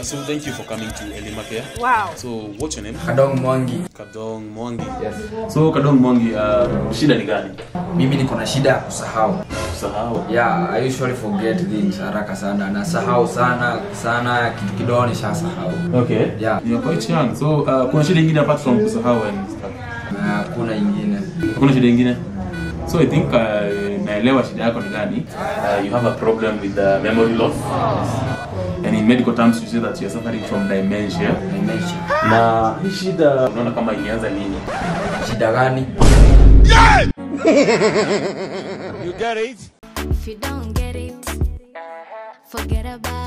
Uh, so thank you for coming to Elimake. Wow. So what's your name? Kadong Mwangi. Kadong Mwangi. Yes. So Kadong Mwangi, uh, shida ni gani? Mimi niko na shida ya kusahau. Sahau. Yeah, I usually forget things haraka sana. Nasahau sana sana kitu kidogo nishasahau. Okay. Yeah. You're quite young. So uh, kuna shida ingine apart from kusahau and stuff. Na hakuna ingine. Hakuna shida ingine? So I think uh, naelewa shida yako ni gani. Uh, you have a problem with uh, memory loss. And in medical terms you say that you're suffering from dementia. Dementia. Na hii shida unaona kama ilianza lini? Shida gani? If you don't get it, forget about